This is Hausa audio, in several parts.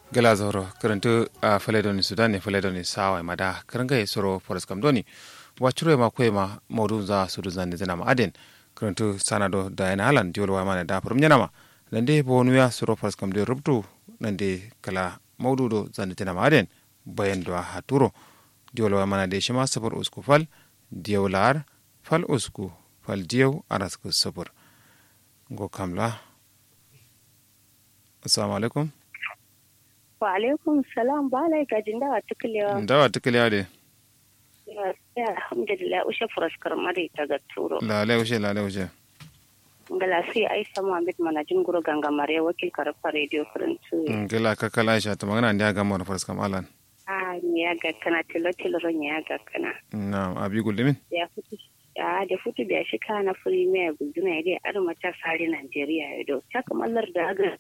gala zoro karantu a faledoni sudan ne faledoni sawa mada karanga ya soro forest kam doni wacuro ma kwe ma modu za sudu zande zana ma aden karantu sanado da yana halan diwol wa mana da farum nyanama nande bonu ya soro forest kam de rubtu nande kala modu do zande zana ma aden bayan do haturo diwol wa mana de shima sabar usku fal diwlar fal usku fal diyaw arasku sabar go kamla assalamu alaikum wa alaikum salam ba lai gajin dawa tukulewa dawa tukulewa de ya alhamdulillah ushe furaskar mari ta ga turo lale ushe lale ushe ngala sai aisha muhammad manajin guru ganga mare wakil karfa radio farantu ngila ka kala aisha ta magana ndi aga mara faraskam alan a ni ya ga kana tilo tilo ron ya ga kana na abi gulmin ya futu ya da futu da shi kana premier guduna ya dai arma ta sare Najeriya ya do ta kamallar da ga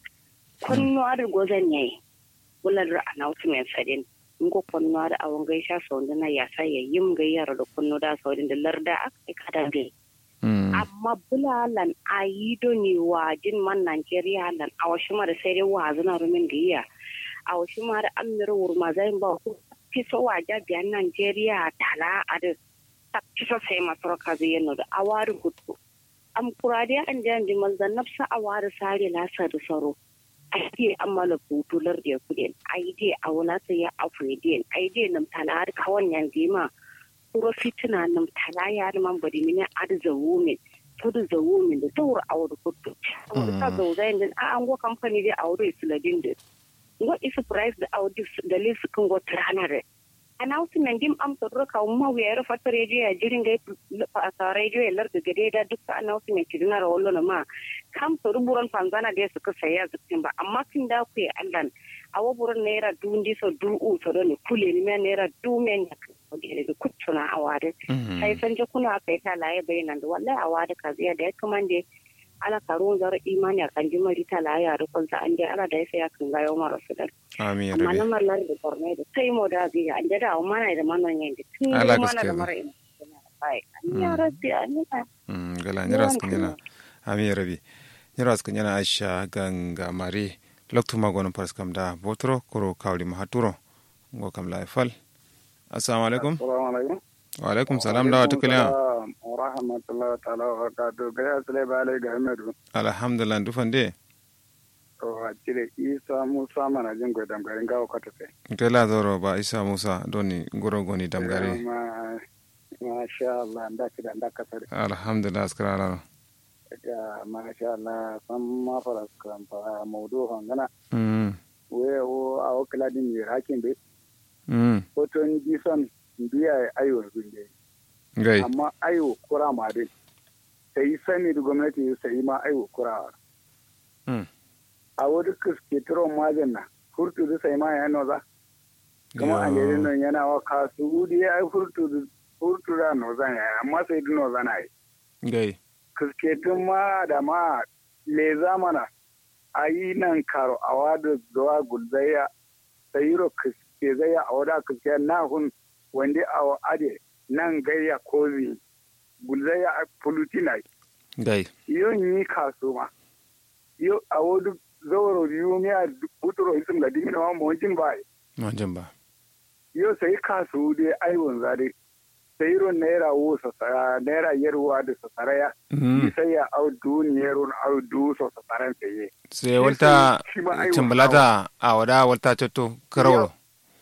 kunno ar gozan yayi bular announcement sadin ngo konno da awon gaisha sau na ya sa ya yim gayyar da kunno da sau da larda aka kada be amma bulalan ayido ni wajin man Najeriya lan awashi mara sai dai wazuna rumin gayya awashi mara amir wurma zai ba ku fiso waja biyan Najeriya tala ada tak fiso sai masarka zai yano da awari gudu am kurade an jan di manzan nafsa awari sare lasa da saro aide amala butular da kudin aide a wala sai ya afredin aide nam tala har kawan yanzu ma kuro fitina nam tala ya man bari mini ad zawumin tudu zawumin da tawur awur kudu ta zauzai din a an go company da awur isladin da ngo isu price da awur da lisu kan go tranare announcement dim am to roka umma wi era fata radio ya jirin ga ta radio ya larga gade da duk announcement kidina rawollo na ma kam to ruburan fanzana da suka saya zukin ba amma kin da ku ya allan awo buran naira dundi so du u to ne kule ni me naira du men ya da da kutsuna awade sai san je kuna kai ta laye bayanan da wallahi awade ka ziya da ya kamande ala karun zar imani akan jimari ta laye a rukun sa an je ala da ya kan ga yau mara su dar amin amma na mallar da korne da sai mo da ziya an je da mana da manon yin da tun Ala mana da gaskiya. mara ina ai ya rabbi anina gala nyara skan yana amin rabi nyara skan yana aisha ganga mari loktu magonon faraskam da botro koro kawli mahaturo ngo kam la fal assalamu alaikum Assalamu alaikum. wa alaikum salam dawa tukulewa Wa rahmatullahi ta'ala wa barakatuh. Gaya sule bale ga Ahmedu. alhamdulillah dufande To a cire Isa Musa mana jin gwadam garin gawo kwata sai. tela zoro ba isa musa doni goro goni damgare Ma masha Allah da ki da da kasar. alhamdulillah askara ala Ga masha Allah san ma fara kan fa maudu hangana. mm We o a o kala din yi hakin be. mm Hoton gison biya ayo gunde. gai Amma ayo kura ma dai. Sai sani da gwamnati sai ma ayo kura. mm a wani kuske turon mazin na furtu da sai ma ya noza kuma a gari nan yana wa kasu da ya yi furtu da furtu da noza ya yi amma sai da noza na yi gai kuske tun ma da ma leza mana a yi nan karo a wada zuwa gulzaya sai yiro kuske zaya a wada kuske na hun wanda a wa ade nan gayya kozi gulzaya a pulutina gai yon yi kasu ma yo a wadu zawaro biyu ne a buturo isim ga dimina ma mawajin ba manjan ba yo sai kasu de aiwon zare sai ron naira wo sasara naira yarwa da sasara ya mm sai ya au duniyar ron au du so sasaran sai sai walta shi ma aiwa cimbalata a wada walta cotto karawro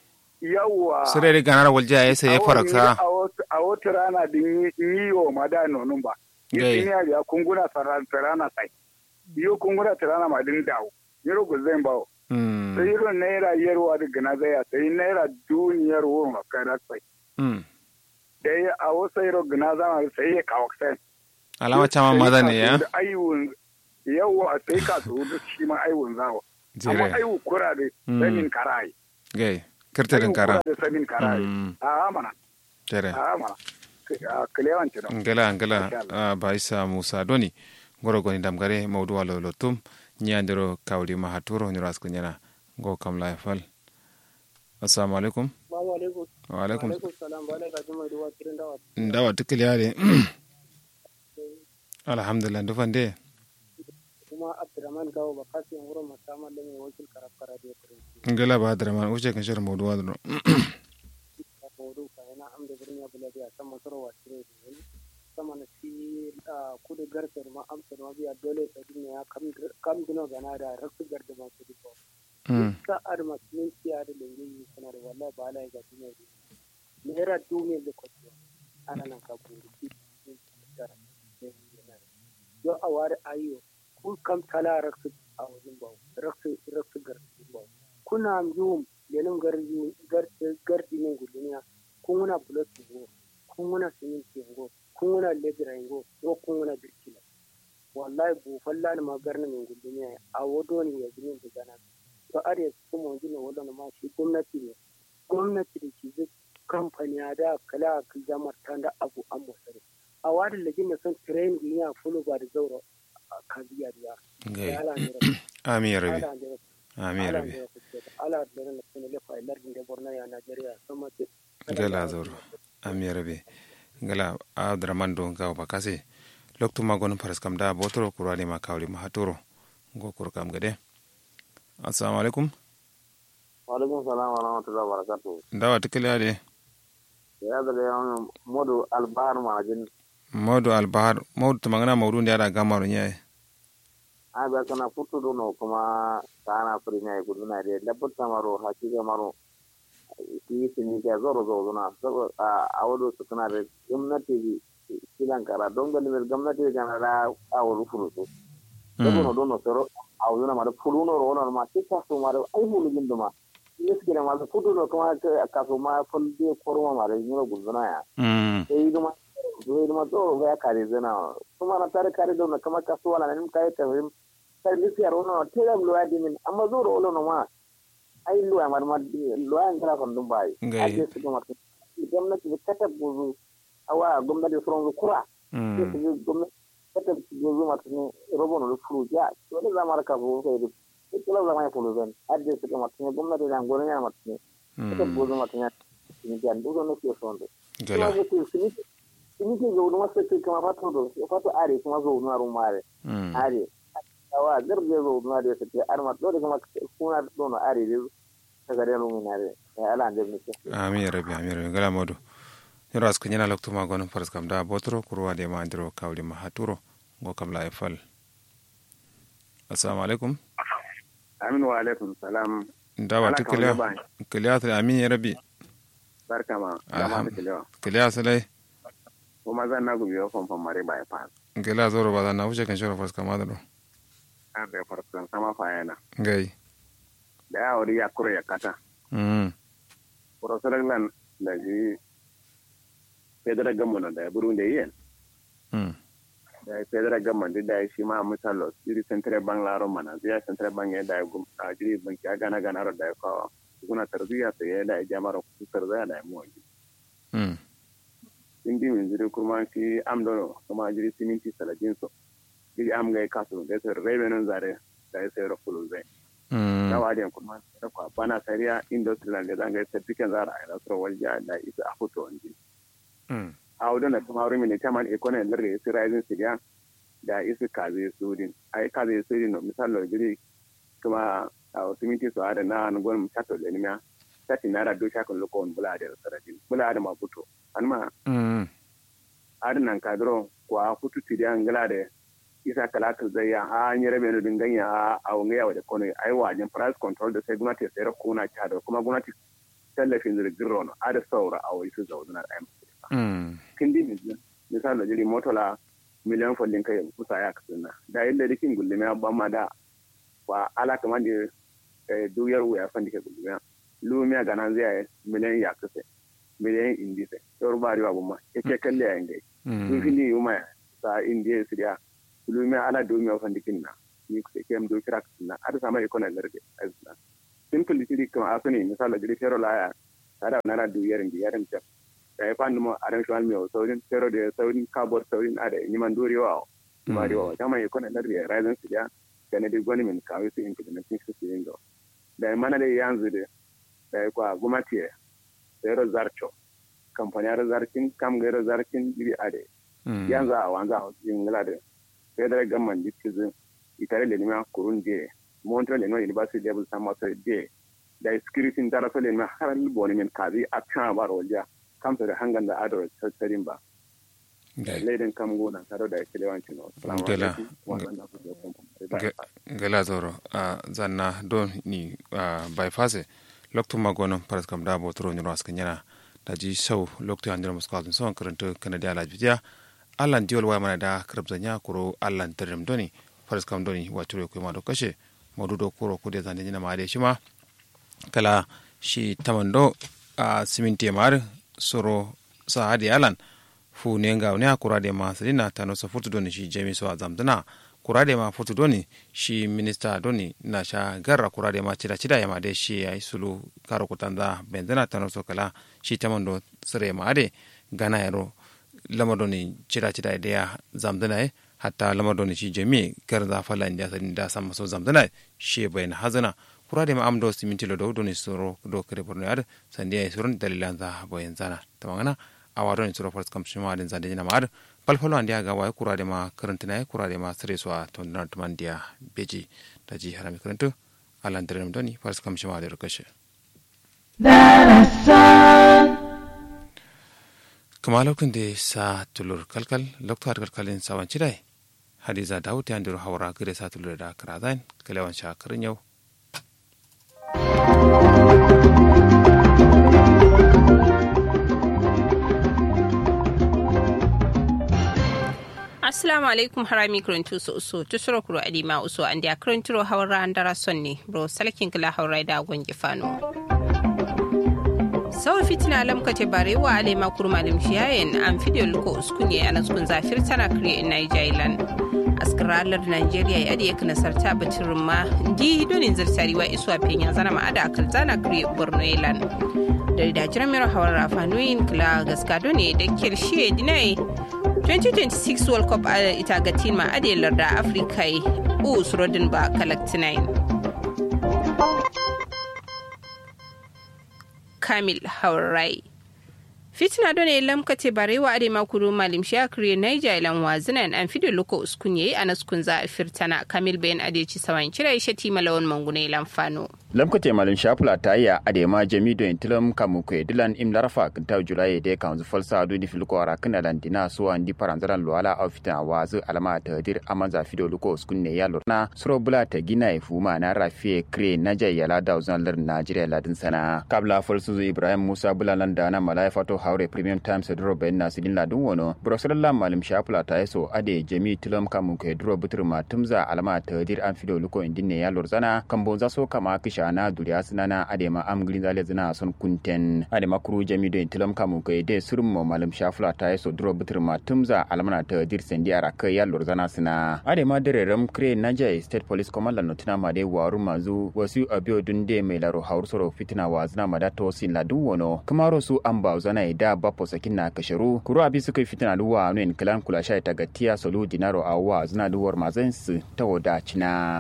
yawa sire da ganar walja ya sai ya faraksa a wata rana din yi wa ma da nonun ba Gai. yin ya biya kunguna sarana sai yo kunguna sarana ma din dawo yaro guzai bawo mm sai irin naira yarwa da gana zaya sai naira duniyar wurin makarar sai mm da ya a wasu yaro gana zama sai ya kawo sai alama chama maza ne ya aiwun yawa sai ka su da shi ma aiwun zawa amma jire aiwu kura da Mm. sanin karai gai kirtirin kara da sanin karai Mm. a mana jire a mana a kilewanci don ngala ngala Inshallah. ah, ba isa musa doni goro goni damgare mawdu walo lotum nyandiro kawli mahaturo nyuras kunyana go kam la fal assalamu alaikum Assalamu alaikum. wa alaikum Alaikum salam. Ba da kaji mai ruwa kirin dawa. ndawa tukil yare alhamdulillah dufande Kuma Abdurrahman Gawo ba kasi yan wurin masamman da mai wakil karaf kara da kirin. ngala ba da man wuce kan shirin mawdu wadro mawdu ka ina amda birni abu lafiya sama sarwa cire da wani sama na ci kudu garkar ma amsa ma biya dole ta duniya kam dino gana da raksu garda ma su diko ka ar ma sun ciya da lengi sana da wallahi ba la ga duniya ne era duniya da kwato ana nan ka buru ki yo a wari ayo ku kam tala raksu a wajen ba raksu raksu garda ba kuna yum lenin gardi gardi ne guduniya kun wana bulot go kun wana siminti go kun wana lebira go ko kun wana birkila wallahi bu falla ni magarna min guduniya a wodo ne ya gini da gana to are su kuma gina wala ma shi gwamnati ne gwamnati da ke kamfani da kala ka jamar da abu an musare a wadin da gina son train duniya fulu ba da zauro ka biya biya amin ya rabi amin ya rabi ala da na kuma lefa lardin da borno ya najeriya sama ce gala zoro amin ya rabi gala abdurrahman don gawo bakase loktu magon faras kam da botoro kurani ma kawli ma hatoro go kur kam gade assalamu alaikum wa alaikum salam wa rahmatullahi wa barakatuh dawa tikile ade ya da yawan modu albahar marajin modu albahar modu tumangana mawdu ndi ada gamaru nyaye a ba kana futu dono kuma kana furinya ya gudu na da dabbar tamaro hakika maro shi sini ga zoro zo na so a wado su kana da gwamnati kilan kara don ga limir gwamnati ga na da a wado furu so dono dono soro a wado na ma da furu no ro na ma kika so ma da ai hulu gindo ma miskina ma futu no kuma ka so ma fulde korma ma da nyoro gudu na ya sai duma sai duma to ga kare zana kuma na tare kare don kama kasuwa na nim kai ta service yar wono tela lo adi min amma zoro wolo no ma ai lo amar ma lo an kala kon dum bai ake su kuma gwamnati da kata buzu awa gwamnati furon kura ke su gwamnati kata buzu ma tuni robo no furu ja to da zamar ka bu sai da kila zama ya fulu zan ade su kuma tuni gwamnati da ngoro ya ma tuni kata buzu ma tuni ni jan dugo no ke sonde gala ini ke zo no masu kuma fato do fato are kuma zo no rumare are awa garbe zo na da take arma do da kuma kuna do na are da daga da mu na da ya ala da mu amin ya rabbi amin ya rabbi gala modu yoro askan yana lokto ma gonon faras kam da botro kurwa de ma andro kawli ma haturo go kam la fal assalamu alaikum amin wa alaikum salam dawa tikila kiliya ta amin ya rabbi barka ma dama ta kiliya kiliya salai kuma zan na gubi wa famfan mare ba ya fa kiliya zoro ba na wuce kan shoro faras kam da an da farkon sama fayana gai da ya wuri ya kura ya kata mm professor lan da ji federal government da ya buru da yin mm da ya federal government da ya shi ma misalo iri central bank laro mana zai central bank ya da ya gum a jiri banki ya gana gana da ya kawo kuna tarbiya sai ya da ya jama'ar kusur da ya mu wani mm indi min jiri kurma shi amdo kuma jiri siminti salajin so jiri am ga kasu da sai revenue zare da ya sai rafulu zai mm na wadi kuma da kwa bana sariya industrial da zanga certificate zara a nasarar walja da isa a hoto wani mm a wadda na kuma wurin mini taman economy larga isi rising siriya da isi kaze sudin a yi kaze sudin no misalo jiri kuma a wasu minti su ada na an gwanin chato da nimiya sati nara do shakon lokon bula da sarajin bula da maputo an ma mm adinan kadro kwa hutu tiriya ngala da isa kalakal zai ya a an yi rabe da dinganya a a wanga yawa da kono ai wajen price control da sai gwamnati sai ra kuna ta da kuma gwamnati tallafin zirgin rono a da saura a wai su zauna da ayyuka mm kindi misali misali da jiri motola miliyan follin kai kusa ya kasuna da yadda rikin gullume ya ban da wa ala kamar da duyar wuya fan dike gullume lumiya ga nan zai miliyan ya kase miliyan indi sai yau ba riwa bumma yake kalle ya ingai dun fili yuma sa indiya siriya lumiya ala dumiya fan dikin na ni kusa kem do kira kasuna ada sama ikona larde azna simple tiri kama asuni misali jiri fero la ya tada nana duyar ngi yarin ta da ya fani mo aran shwal mi o saurin pero de saurin kabor saurin ada ni man dori wa ma ri wa tama yi kona lardi razan su ya kana de goni min kawai su implementation su yin do da mana da yanzu de da ya kwa gumati pero zarcho kamfani zarkin kam ga zarkin bi ade yanzu a wanza a yin lade federal government dikizin itare le nima kurun de montreal le no university level sama so de da security ndara so le ma haral boni men kazi a kan ba rolja kam to da hangan da adoro tsarin ba leiden kam gona taro da kilewanci no gela gela zoro a zanna don ni bypass lokto magono paras kam da bo tro nyoro askan yana da ji sau lokto andira muskal son karanta kanadiya la bidiya allan diol wa mana da krabzanya kuro allan tirim doni paras kam doni waturo ko ma do kashe modudo kuro kude zande nyina ma de shima kala shi tamando a siminti mar soro sa hadi alan fu ne nga ne kurade ma sadina tano so futu doni shi jami so zamdana kurade ma futu doni shi minista doni na sha garra kurade ma cida cida ya ma de shi ay sulu karo kutanda bendana tano so kala shi tamando sere ma ade gana yaro lama doni cida cida de ya zamdana e hatta lama doni shi jami garda fala inda sadin da sama so zamdana shi bayin hazana kurade ma amdo siminti lo do doni soro do kare borno yar sandiya e soron dalilan za bayin zana tamangana awaɗon suro fors kam shimaɗen zande jina maɗa palfalo andi aga wawi kurade ma karantina e kurade ma sere so a to nder tuman ndiya beji daji harami karantu allah nderenum doni fors kam shimaɗe ro kashe kama lokkunde sa tulur kalkal lokto har kalkalin sawan cidai hadiza dawud ya ndiro hawra gire sa tulur da karazain kalewan sha karin yau assalamu alaikum harami kurantu su uso tusuro kuro adima uso an da kuranturo hawra andara sonni bro salkin kala hawra da gongi fano sau fitina lam kate bare wa ale ma kurma lim shiyayen an fidiyo luko uskunye a naskun zafir tana kire in Nigerian askaralar Nigeria ya adiye kana sarta batirin ma ndi donin zartari wa isuwa penya zana ma ada akal zana kire Borno Island da da jiran mero hawar rafanuyin kila gaskado ne da kirshe dinai 2026 world cup a ita ga tima adelar da afirka u surodin ba kalaktinai kamil haurai fitina done lamkate barewa ade makuru malim shakri naija ilan wazinan an fido loko uskun yayi anas kun za a firtana kamil bayan adeci sawan kira shati malawan mangune ilan fano lamkate malin shafula ta yi a da ma jami do intilam kamu ko dilan im larafa kan ta julai de kan zu falsa do di filko ara kana landina so an di paranzaran luala a fitan wazu alama ta dir amanza fido luko uskun ne ya lorna suro bula ta gina e fuma na rafiye kre na yala da uzan lar najeriya ladin sana kabla falsu ibrahim musa bula landa na malai fato haure premium times dro ben na sidin ladin wono brosalla malim shafula ta yaso ade jami tilam kamu ko dro butur ma tumza alama ta dir an fido luko indin ne ya lorzana kambo za so kama kisha na duriya sinana adema am green zale zina son kunten adema kuru jami do tilam kamu ko de surum mo malam shafula ta yaso dro butur ma tumza almana ta dir sendi ara ka ya lorzana sina adema dere ram kre naja state police command no tuna ma de waru mazu wasu abio dunde mai laro haur soro fitina wa zina ma da to sin la du wono kamaro su an ba zana da bapo sakin na kasharu kuru abi suka fitina luwa no en kalan kula sha ta gatiya solu dinaro awa zina duwar mazan su ta wada cina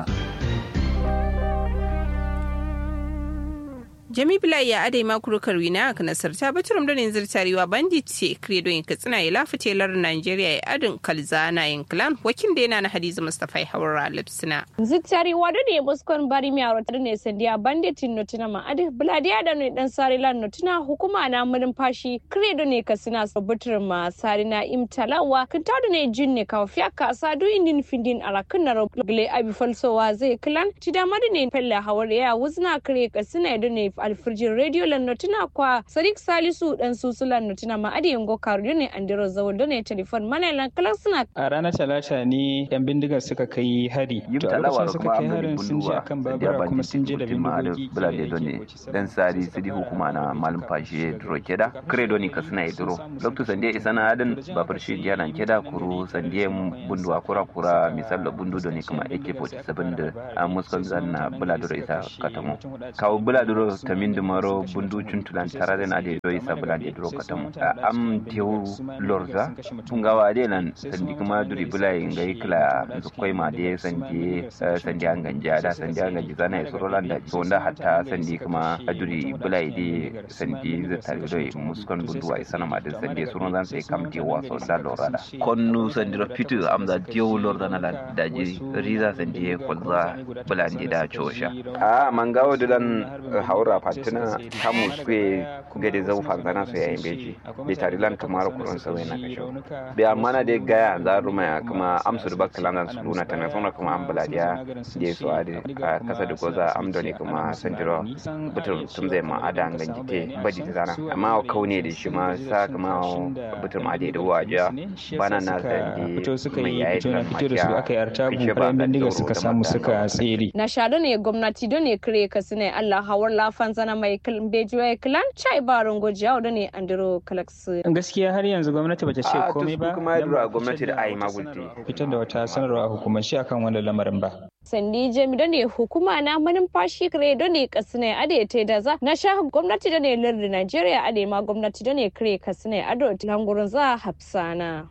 jami bilai ya adai makuru karwina a nasar ta baturum da ne zirtarewa bandit ce kredo yin katsina ya lafite lar nigeria ya adin kalzana yin clan wakin da yana na hadiza mustapha haura lipsina zirtarewa da ne muskon bari mi aro ne sandiya banditin notina ma adi bladiya da ne dan sari lan notina hukuma na mulin fashi kredo ne kasina so baturum ma sari na imtalawa kan ta da ne jin ne ka fiya ka sa du indin findin ala kan na gle abi falsowa zai clan ti da madi ne fella hawar ya wuzna kre kasina da ne alfirjin radio lannotuna kwa sadiq salisu dan susu lannotuna ma adi yango karu ne andiro zawol ne telefon mana lan kalan suna a ranar talata ne yan bindigar suka kai hari to a lokacin suka kai harin sun je akan babura kuma sun je da bindigogi bulade doni dan sari sidi hukuma na malum fashe duro keda credo ni kasuna e duro lokto sande isana adin babur shi dialan keda kuru sande bundu akura kura misal da bundu doni kuma AK47 da muskal zanna buladuro isa katamo kawo buladuro ta min da maro bundu cuntulan tara da na da doyi sabula da duro katam am tewu lorza pungawa de lan sandi kuma duri bulai ngai kila zukkoi ma de sandi sandi an ganja da sandi an ganja zana ya soro landa so da hatta sandi kuma duri bulai de sandi zai tare doyi muskon bundu ai sana ma da sandi suru zan sai kam de waso da lorada konnu sandi fitu am da tewu lorza na da ji riza sandi kolza bulandi da chosha a mangawo dulan haura fatina kamu suke gade zau fanzana su yayin beji be tarilan kamar kurun sa na kasho be amana de gaya za ruma ya kuma amsu da bakkalan zan su luna tana sona kuma an buladiya je su ade a kasa da goza amdo ne kuma sandiro butul tum zai ma ada an ganjite badi ta zana amma kaune da shi ma sa kuma butul ma ade da waja bana na sandi fito suka yi fito na fito da su aka yi artabu bayan bindiga suka samu suka tsere na shaɗo ne gwamnati don ne kire ka sine Allah hawar lafan zana mai bejuwa kilan chai baron gojiya da ne andiro kalaksu gaskiya har yanzu gwamnati bata ce komai ba kuma ya gwamnati da ayi magulti fitar da wata sanarwa a hukumance akan wannan lamarin ba sandi jami da ne hukuma na manumfashi kire da ne kasine ade te da za na sha gwamnati da ne lardin Najeriya ade ma gwamnati da ne kire kasine ado langurin za hafsana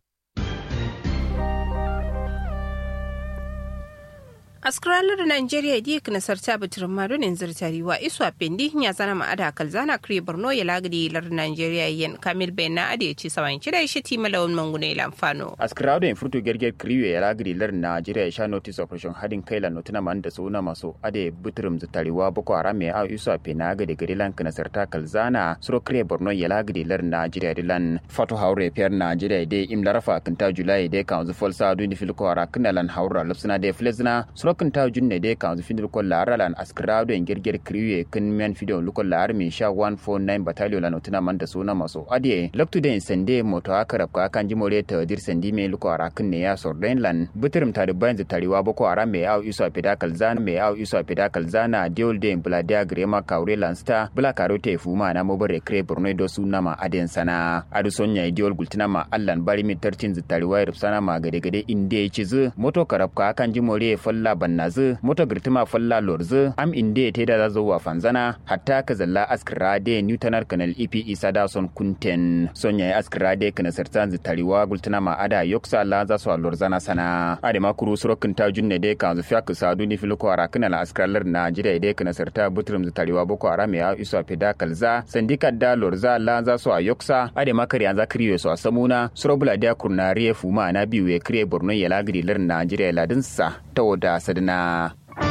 askaralar nigeria di kana sarta batirin madonin zartariwa isu a pendi ya zana ma'ada kalzana kare borno ya lagadi lar nigeria yen kamil bayan na ade ci sawan kida shi ti malawan mangune lamfano askarado in furto gerger kriwe ya lagadi lar nigeria ya sha notice operation hadin kai la notuna man da suna maso ade bitirim zartariwa boko haram ya isu a pena ga gari lan kana sarta kalzana suro kare borno ya lagadi lar nigeria dilan fatu haure fiyar nigeria de im larafa kanta julai de kan zufol sa du ni filko ara kinalan haura lupsuna de flezna suro kan ta junne de kan zufin ko laralan askrado en gerger kriwe kan men fido luko lar mi sha 149 battalion la notuna man da suna maso adie loktu de sende moto akarab ka kan jimore ta dir sendi me luko ara kan ne ya sorden lan butirim ta bayan tariwa boko ara me au iso pedakal zan me au iso pedakal zana diol de bladia grema kaure lansta bla karote fuma na mobare kre borno do suna ma aden sana adu sonya diol gultina ma allan bari mi tartin zitariwa rubsana ma gade gade inde cizu moto karab ka kan jimore falla bannazu moto girtima falla lorzu am inde te da zazo wa fanzana hatta ka zalla askira de newtonar kanal ipi isa da son kunten sonya ya askira de kana sartan zitariwa gultuna ma ada yoksa la za so lorzana sana ade ma kuru surokin ta junne de kan zufiya ka sadu ni filiko ara kana la askiralar na jira de kana sarta butrum zitariwa boko aram ya iso peda kalza sandika da lorza la za so a yoksa ade ma kari an za kriyo so a samuna surobula da kurnariye fuma na biyu ya kriye borno ya lagri lar najeriya ladinsa ta wada sadana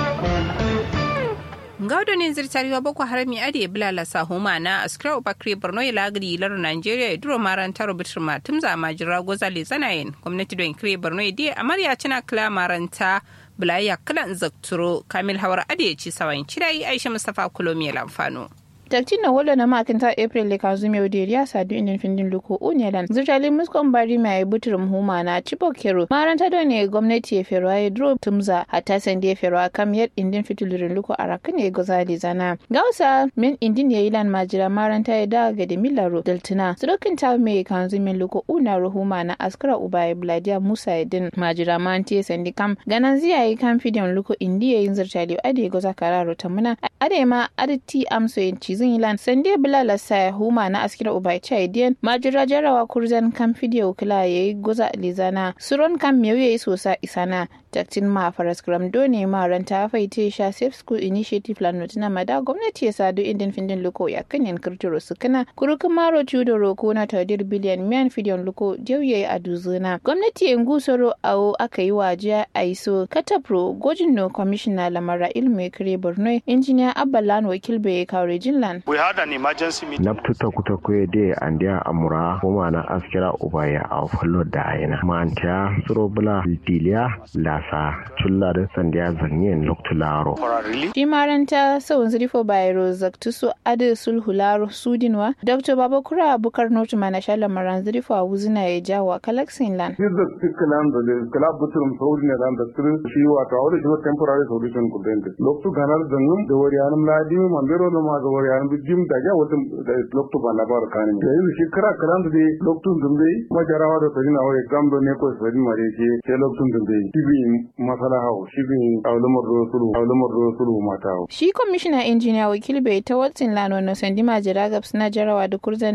ngawdo ne zirtariwa boko harami ade bilala sahuma na askira bakri borno ya lagri lar nigeria ya duro maran taro bitir ma tumza majira gozale zanayin gwamnati don kire borno ya diya amarya cina kila maranta bulaya kilan zakturo kamil hawar ade ya ci sawan cidayi aisha mustapha kulomi lamfano Daktin na wala na makinta April le kanzu mai odiri ya sadu indin findin luko unyalan. Zirtali muskon bari mai butur huma na Chibokero. Maranta da ne gwamnati ya fero ya dro tumza hatta sande ya fero kam yar indin fitulurin luko arakan ya goza da zana. Gausa min indin ya ilan majira maranta ya da ga da milaro daltuna. Sudokin ta mai kanzu min luko una ruhuma na askara uba ya bladiya Musa ya din majira manti sandi kam. Ganan ziya yi kan fidiyon luko indi ya yin zirtali ade goza kararo tamuna. Ade ma aditi amso yin cizin ilan sande bilala sa huma na askira ubai chaidian majira jarawa kurzan kan fidiyo kila yayi goza lizana suron kan mewu yayi sosa isana daktin ma faras gram done ma ranta faite sha safe school initiative plan notina mada gwamnati ya sadu indin findin luko ya kanin kirtiro su kana kurukin maro chudo roko na tadir biliyan miyan fidiyon luko jauye a duzuna gwamnati ya ngusoro awo aka yi wajiya a iso katapro gojin no commissioner lamara ilmu kire borno injiniya abbalan wakil bai kawo jinlan We had an emergency meeting. Naftuta kuta kwe de andia amura kuma na askira ubaya a fallo da aina. Manta suro bula diliya lasa chulla da sandiya zanyen loktularo. Shi maranta sau zirifo bayro zaktusu adu sulhularo sudinwa. Dr. Babakura Bukar Notu mana shala maran zirifo a wuzina ya jawa kalaksin lan. Yadda kalan da kala buturum saudi ne dan da sirrin shi wato a wani shi temporary solution kudin. Loktu ganar zangum da wari anum ladi mandero da ma ga wari anum jim da ja wata da loktu ba labar kan ne yanzu shi kira kalan da loktu dumbe majarawa da tadina wari gamdo ne ko sadi mare shi ke loktu dumbe tibi masalaha shi bin aulumar sulu aulumar sulu mata shi kwamishina injiniya wakil bai ta watsin lano na sandima jira gabs na jarawa da kurzan